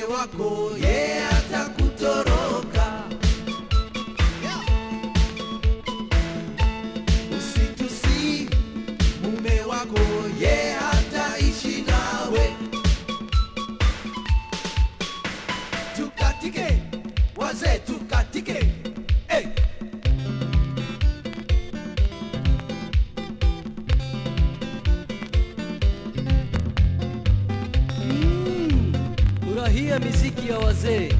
mume wako ye atakutoroka usitusi mume wako ye hataishi nawe tukatike wazee tukatike hey. Mm, furahia miziki ya wazee.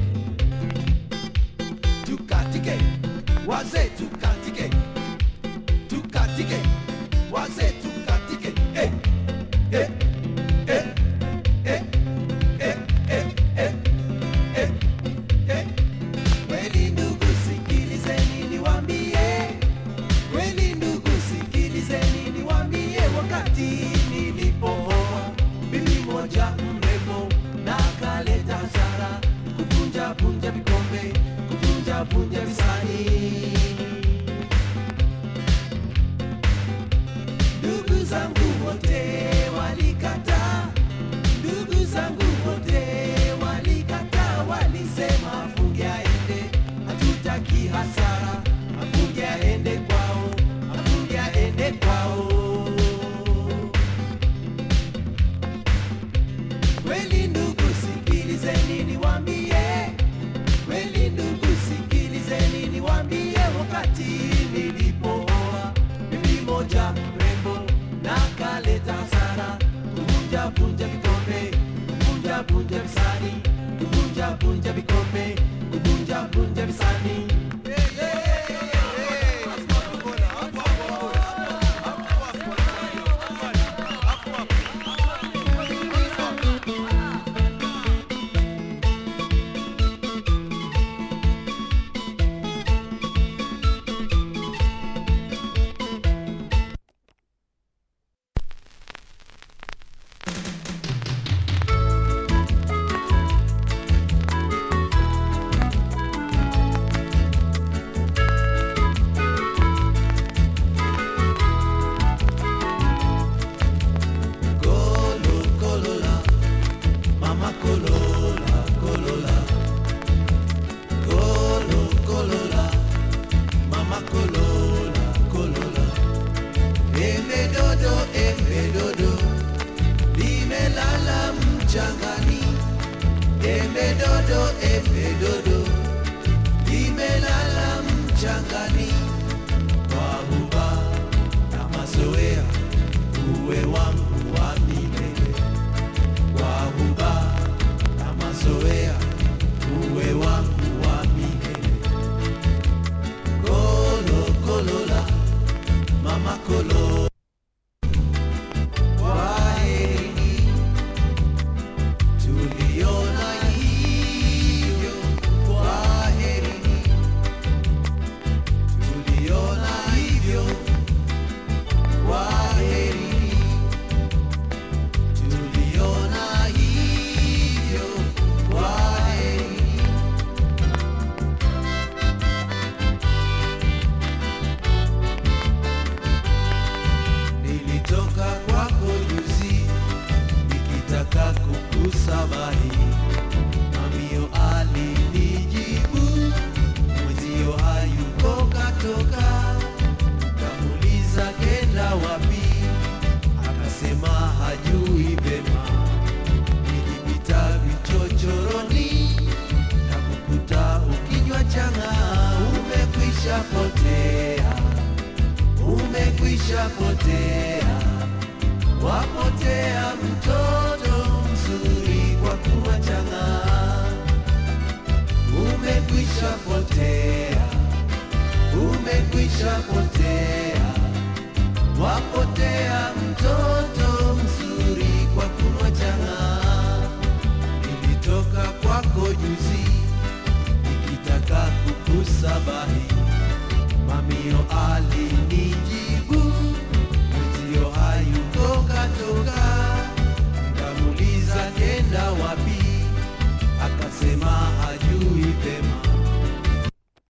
tukatike wazee tukatike tukatike wazee tukatike eh, eh, eh, eh, eh, eh, eh, eh, eh. Kweli ndugu sikilizeni niwambie kweli ndugu sikilizeni niwambie wakati nilipooa bibi moja mrembo na kaleta hasara kuvunja vunja vikombe kuvunja vunja visani ndugu zangu wote walikataa ndugu zangu wote walikataa walisema afunge aende hatutaki hasara afunge aende kwao afunge aende kwao kweli ndugu sikilizeni niwambie kweli ndugu sikilizeni niwambie wakati nilipooa bibi moja mrembo na kaleta hasara kuvunja vunja vikombe kuvunja vunja visani kuvunja vunja vikombe kuvunja vunja visani Kolo, kolola, mama kolola, kolola. Kolo, kolola, mama kolola, kolola. Embe dodo, embe dodo, limelala mchangani. Embe dodo, embe dodo, limelala mchangani. Kwa huba na mazoea, uwe wangu wa milele. Kwa huba na mazoea, uwe wangu wa milele. Kolo, kolola, mama kolo. Kwaheri, tuliona hivyo. Kwaheri, tuliona hivyo. Kwaheri, tuliona hivyo. Kwaheri. Nilitoka kwako juzi nikitaka kukusabahi, mamio alinijibu mwenzio hayuko katoka. Kamuliza kenda wapi, akasema hajui vema. Nilipita vichochoroni na kukuta ukinywa chang'aa, umekwisha potea umekwisha potea, wapotea mtoto mzuri kwa kuwa chang'aa. Umekwisha potea, umekwisha potea, wapotea mtoto mzuri kwa kuwa chang'aa. Nilitoka kwako juzi nikitaka kukusabahi mamio alinijibu